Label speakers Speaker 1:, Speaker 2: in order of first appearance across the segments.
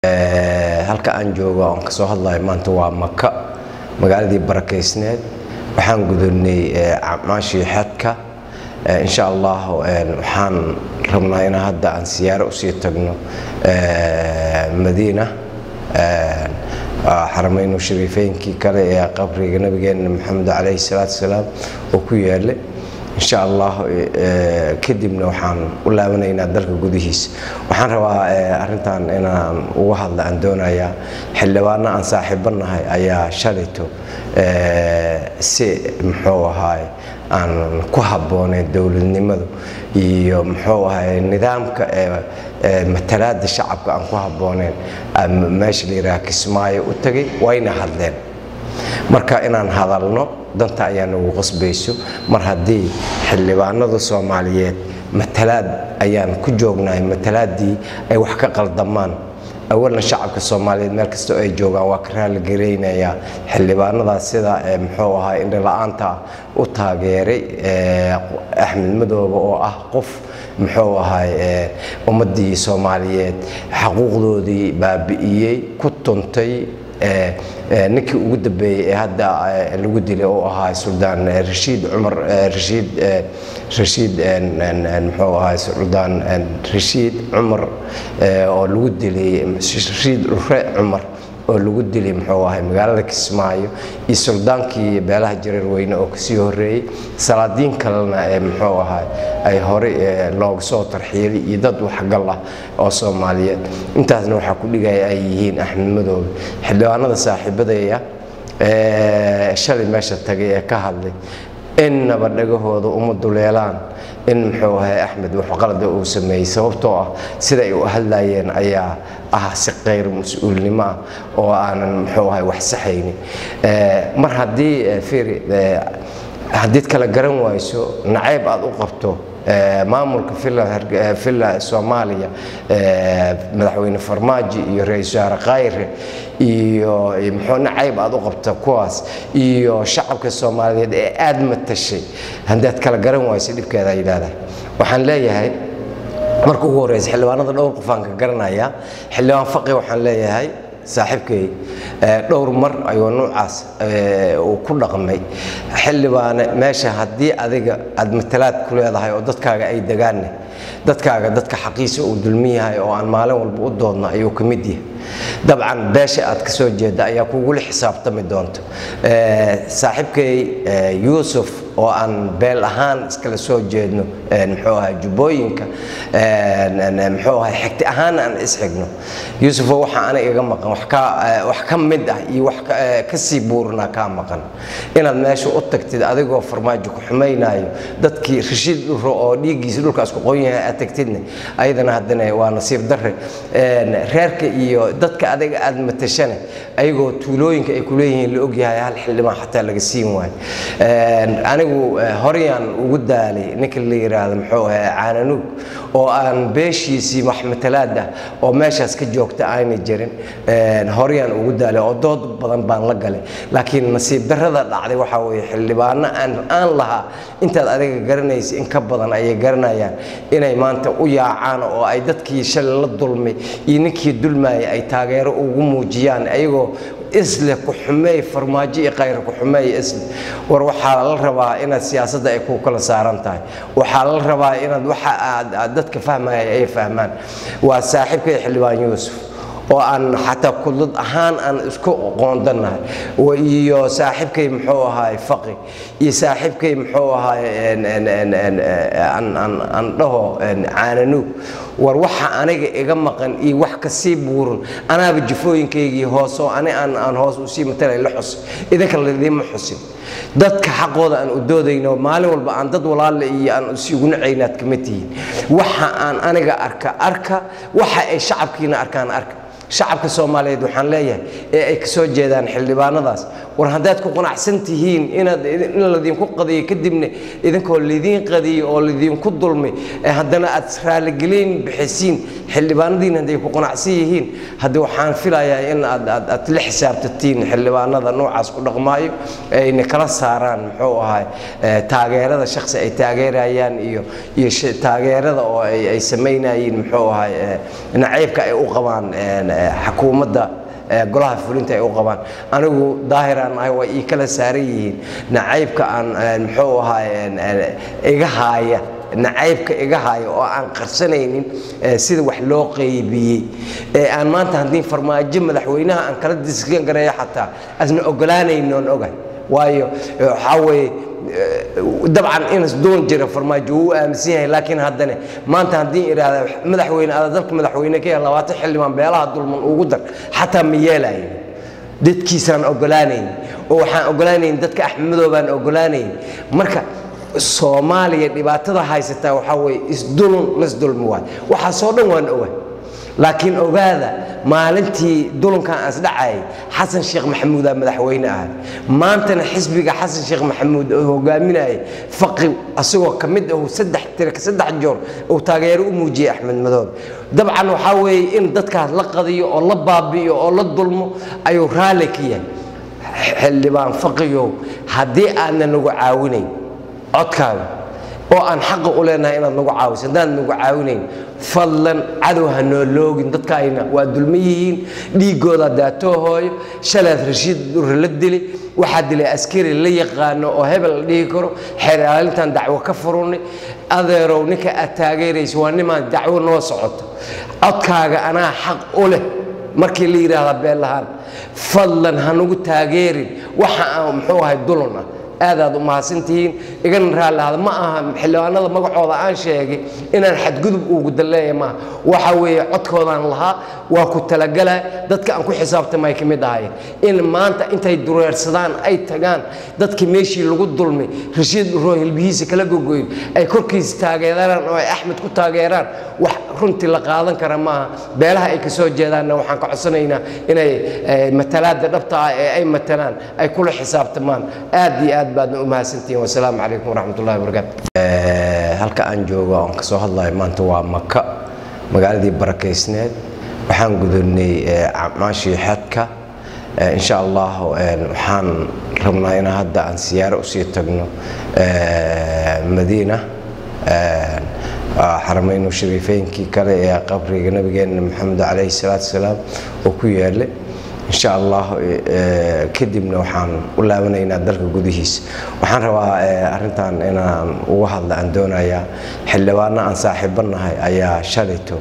Speaker 1: halka aan joogo oon kasoo hadlayo maanta waa maka magaaladii barakeysneed waxaan gudubnay acmaashii xadka insha allah waxaan rabnaa inaan hadda aan siyaaro usii tagno madiina xaramaynu shariifeynkii kale ee qabriga nabigeena maxamed calayhi salaatu wasalaam oo ku yaala insha allah kadibna waxaan u laabanaynaa dalka gudihiisa waxaan rabaa arintan inaan uga hadla aan doonayaa xildhibaano aan saaxiibanahay ayaa shalayto si muxuu ahaay aan ku habbooneyn dowladnimadu iyo muxuu ahaay nidaamka matalaada shacabka aan ku habbooneyn meesha la yidhaha kismaayo u tagay wayna hadleen marka inaan hadalno danta ayaa nagu qasbayso mar haddii xildhibaanada soomaaliyeed matalaad ayaan ku joognahay matalaaddii ay wax ka qaldamaan awalna shacabka soomaaliyeed meel kastoo ay joogaan waa ka raalligaraynayaa xildhibaanadaas sida muxuu ahaa indhala-aanta u taageeray axmed madoobe oo ah qof muxuu ahaay ummaddii soomaaliyeed xaquuqdoodii baabi'iyey ku tuntay ninkii ugu dambeeyey ee hadda lagu dilay oo ahaa suldaan rashiid cumar rashiid rashiid muxuu ahaa suldaan rashiid cumar oo lagu dilay rashiid ure cumar oo lagu dilay muxuu ahay magaalada kismaayo iyo suldaankii beelaha jareer weyne oo kasii horeeyey salaadiin kalena ee muxuu ahay ay horey looga soo tarxiyelay iyo dad waxgal ah oo soomaaliyeed intaasna waxaa ku dhigaya ay yihiin axmed madoobe xildhibaanada saaxiibadaya shalay meesha tagay ee ka hadlay innaba dhagahooda uma duleelaan in muxuu ahay axmed waxqalada uu sameeyey sababtoo ah sida ay u hadlayeen ayaa ah si kayr mas-uulnimo ah oo aanan muxuu ahay wax saxaynin mar haddii firi haddiid kala garan wayso nacayb aad u qabto maamulka villa soomaaliya madaxweyne farmaajo iyo ra-isul wasaare khayre iyo muxuu nacayb aad u qabta kuwaas iyo shacabka soomaaliyeed ee aad matashay haddaad kala garan wayso dhibkeeda yidhahdaa waxaan leeyahay marka ugu horeysa xildhibaanada dhowr qofaan ka garanaya xildhibaan faqi waxaan leeyahay saaxiibkay dhowr mar ayuu nuucaas uu ku dhaqmay xildhibaane meesha haddii adiga aad matalaad ku leedahay oo dadkaaga ay degaanne dadkaaga dadka xaqiisa uu dulmin yahay oo aan maalin walba u doodno ayuu ka mid yahay dabcan beesha aad ka soo jeedda ayaa kugula xisaabtami doonto saaxiibkay yuusuf oo aan beel ahaan iskala soo jeedno muxuu ahay jubbooyinka muxuu ahay xigti ahaan aan isxigno yuusufo waxaa aniga iga maqan wax ka mid ah iyo wax ka sii buurinaa kaa maqan inaad meesha u tagtid adigoo farmaajo ku xumaynayo dadkii rashiid dhuro oo dhiiggiisa dhulkaas ku qoon yahay aad tagtidne ayadana haddana waa nasiib darre reerka iyo dadka adiga aad matashane ayagoo tuulooyinka ay kuleeyihiin la ogyahay hal xildhibaan xataa laga siin waayo anigu horyaan ugu daalay ninka la yidhaahdo muxuu ahay caananuug oo aan beeshiisii wax matalaad ah oo meeshaas ka joogta aanay jirin horyaan ugu daalay oo dood badan baan la galay laakiin nasiib darrada dhacday waxaa weeye xildhibaano aan aan lahaa intaad adiga garanaysa in ka badan ayay garanayaan inay maanta u yaacaan oo ay dadkii shalay la dulmay iyo ninkii dulmaayay ay taageero ugu muujiyaan ayagoo isle ku xumeey farmaajo iyo khayr ku xumeey isle war waxaa la rabaa inaad siyaasadda ay ku kala saaran tahay waxaa la rabaa inaad waxa aad dadka fahmaya ay fahmaan waa saaxiibkay xildhibaan yuusuf oo aan xataa kudlad ahaan aan isku qoondannahay iyo saaxiibkay muxuu ahaay faqi iyo saaxiibkay muxuu ahaay aan dhaho caananuug war waxa aniga iga maqan iyo wax kasii buuran anaaba jifooyinkaygii hoos oo ani aan hoos usii matalay la xus idinka ladiima xusin dadka xaqooda aan u doodayno maalin walba aan dad walaale iyo aan isugu nacaynaad kama tihiin waxa aan aniga arka arka waxa ay shacabkiina arkaan arka shacabka soomaaliyeed waxaan leeyahay ee ay ka soo jeedaan xildhibaanadaas war haddaad ku qanacsan tihiin inaad in ladinku qadiyo kadibna idinkoo laidiin qadiyo oo laidinku dulmay haddana aad raalligeliyn bixisiin xildhibaanadiin hadday ku qanacsan yihiin haddi waxaan filayaa in aad aad aad la xisaabtatiin xildhibaanada noocaas ku dhaqmaayo ayna kala saaraan muxuu ahay taageerada shakhsi ay taageerayaan iyo iyo taageerada oo ay ay samaynayeen muxuu ahay nacaybka ay u qabaan xukuumadda golaha fulinta ay u qabaan anigu daahiraan ahay waa ii kala saaran yihiin nacaybka aan muxuu ahaay iga haaya nacaybka iga haaya oo aan qarsanaynin sida wax loo qaybiyey ee aan maanta haddii farmaajo madaxweynaha aan kala diskan gareeyo xataa asna ogolaanaynoon ogahay waayo waxaa weeye dabcan inas doon jira farmaajo wuu aaminsan yahay laakiin haddana maanta haddii idhaahda madaxweyne ada dalka madaxweyne ka yahay labaatan xildhibaan beelaha dulman ugu dar xataa ma yeelayo dadkiisaan ogolaanayn oo waxaan ogolaanayn dadka axmedoobaan ogolaanayn marka soomaaliya dhibaatada haysataa waxaa weeye isdulun lasdulmi waay waxaasoo dhan waan oga laakiin ogaada maalintii dulunkan asdhacayay xasan sheekh maxamuudaa madaxweyne ahay maantana xisbiga xasan sheekh maxamuud oo hogaaminayay faqi asagoo ka mid ahu saddex tir saddex joor uu taageero u muujiyey axmed madoobe dabcan waxaa weeye in dadkaas la qadiyo oo la baabi'iyo oo la dulmo ayuu raalli ka yahay xildhibaan faqiyow haddii aanna nagu caawinayn codkaaga oo aan xaqa u leenahay inaad nagu caawiso haddaan nagu caawinayn fadlan cadow ha noo loogin dadkaayna waa dulma yihiin dhiiggooda daatoo hooyo shalaad rashiid durre la dili waxaa dilay askari la yaqaano oo hebel la dhihi karo xeer ilaalintan dacwo ka furunay adeerow ninka aad taageerayso waa nimaan dacwo noo socoto codkaaga anaa xaq u leh markii la yidhaahda beellahaan fadlan ha nagu taageerin waxa aan muxuu ahay dulun ah aadaad u mahadsantihiin igana raallahada ma aha xildhibaanada magacooda aan sheegay inaan xadgudub ugu dalleeya maaha waxa weeye codkoodaan lahaa waa ku talagalay dadka aan ku xisaabtamay ka mid ahayeen in maanta intay dureersadaan ay tagaan dadkii meeshii lagu dulmay rashiid dhuroo hilbihiisa kala gogoyn ay korkiisa taageeraan oo ay axmed ku taageeraan wax runtii la qaadan kara maaha beelaha ay kasoo jeedaanna waxaan ka codsanaynaa inay matalaada dhabta ah ee ay matalaan ay kula xisaabtamaan aad iyo aad baadna u mahadsantihiin wasalaamu calaykum waraxmat ullahi wabarakaatu halka aan joogo oon kasoo hadlayo maanta waa maka magaaladii barakeysneed waxaan gudubnay acmaashii xadka insha allah waxaan rabnaa inaan hadda aan siyaaro usii tagno madiina xaramaynu shariifeynkii kale ee qabriga nabigeena maxamed calayhi salaatu wasalaam oo ku yaala insha allah kadibna waxaan u laabanaynaa dalka gudihiisa waxaan rabaa arintan inaan uga hadla aan doonayaa xildhibaano aan saaxiibo nahay ayaa shalayto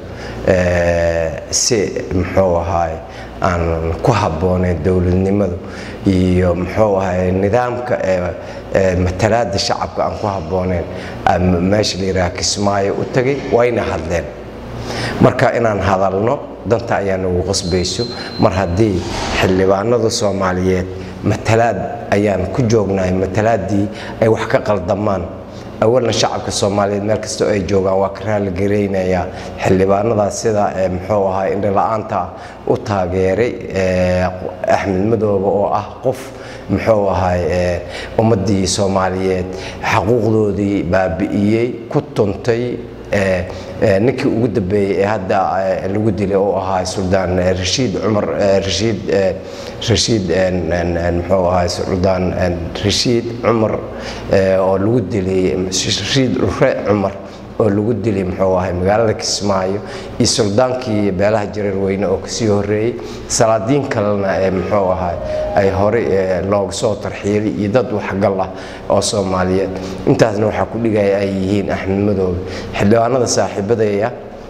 Speaker 1: si muxuu ahaay aan ku habbooneyn dowladnimadu iyo muxuu ahaay nidaamka matalaada shacabka aan ku habbooneyn meesha la yidhaha kismaayo u tagay wayna hadleen marka inaan hadalno danta ayaa nagu qasbayso mar haddii xildhibaanada soomaaliyeed matalaad ayaan ku joognahay matalaaddii ay wax ka qaldamaan awalna shacabka soomaaliyeed meel kastoo ay joogaan waa ka raalligaraynayaa xildhibaanadaas sida muxuu ahaa indhala-aanta u taageeray axmed madoobe oo ah qof muxuu ahay ummaddii soomaaliyeed xaquuqdoodii baabi'iyey ku tuntay ninkii ugu dambeeyey ee hadda lagu dilay oo ahaa suldaan rashiid cumar rashiid rashiid muxuu ahaa suldaan rashiid cumar oo lagu dilay rashiid ure cumar oo lagu dilay muxuu ahay magaalada kismaayo iyo suldaankii beelaha jareer weyne oo kasii horeeyey salaadiin kalena ee muxuu ahay ay horey looga soo tarxiyelay iyo dad waxgal ah oo soomaaliyeed intaasna waxaa ku dhigaya ay yihiin axmed madoobe xildhibaanada saaxiibadaya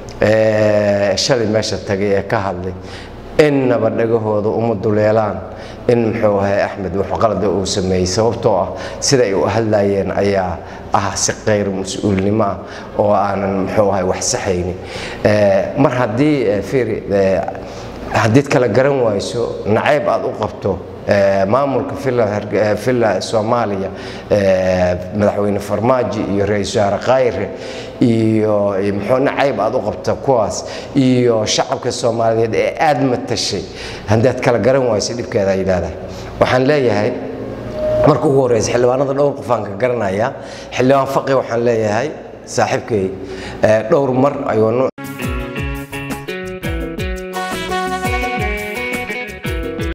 Speaker 1: shalay meesha tagay ee ka hadlay innaba dhagahooda uma duleelaan in muxuu ahay axmed wax qalada uu sameeyey sababtoo ah sida ay u hadlayeen ayaa ah si qayr mas-uulnimo ah oo aanan muxuu ahay wax saxaynin mar haddii fiiri haddiid kala garan wayso nacayb aad u qabto maamulka villa soomaaliya madaxweyne farmaajo iyo ra-iisul wasaare khayre iyo muxuu nacayb aad u qabta kuwaas iyo shacabka soomaaliyeed ee aad matashay haddaad kala garan wayso dhibkeeda ay leedahay waxaan leeyahay marka ugu horeysa xildhibaanada dhowr qofaan ka garanaya xildhibaan faqi waxaan leeyahay saaxiibkay dhowr mar ayuu